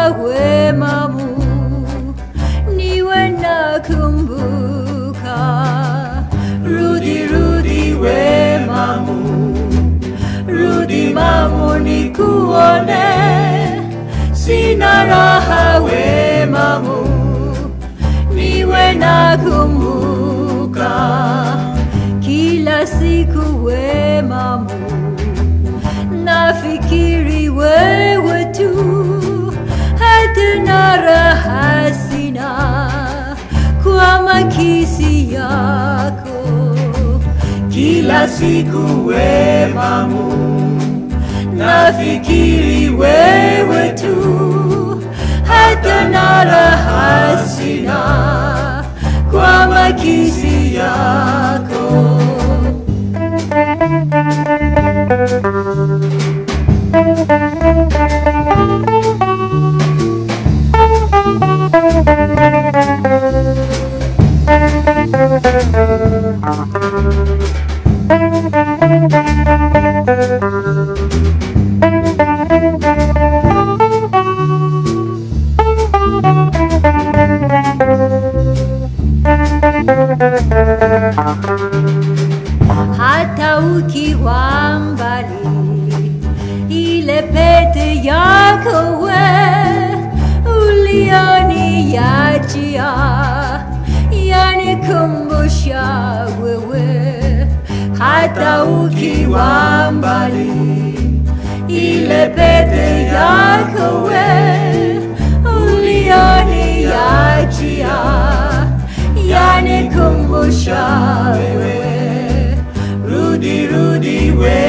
wema Mungu niwe nakumbuka, rudi rudi we mamu, rudi mamu nikuone, sina raha we mamu, niwe nakumbuka, kila siku we mamu, nafikiri wewe tu, hatuna raha sina kwa makisi yako kila siku we mamu, nafikiri wewe tu, hata na raha sina kwa makisi yako. hata ukiwa mbali, ile pete yako we ulioniachia yanikumbusha wewe, hata ukiwa mbali, ile pete yako we ulioniachia yanikumbusha wewe, rudi rudi we